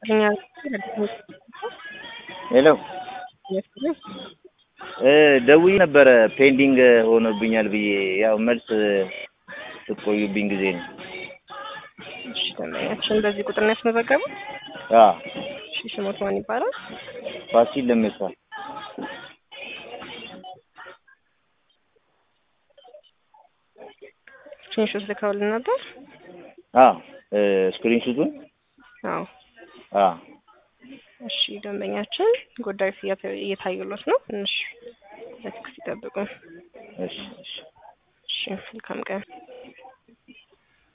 ሄሎ ደውዬ ነበረ ፔንዲንግ ሆኖብኛል ብዬ ያው መልስ ስትቆዩብኝ ጊዜ ነው። እሺ ደንበኛችን በዚህ ቁጥር ነው ያስመዘገቡት? አዎ እሺ ስሞት ማን ይባላል? ፋሲል ለሜሳ ስክሪንሾት ልከውልን ነበር? አዎ ስክሪንሹቱን አዎ አዎ እሺ ደንበኛችን ጉዳዩ እየተ- እየታዩሎት ነው። ትንሽ በትዕግስት ይጠብቁ። እሺ እሺ እሺ መልካም ቀን።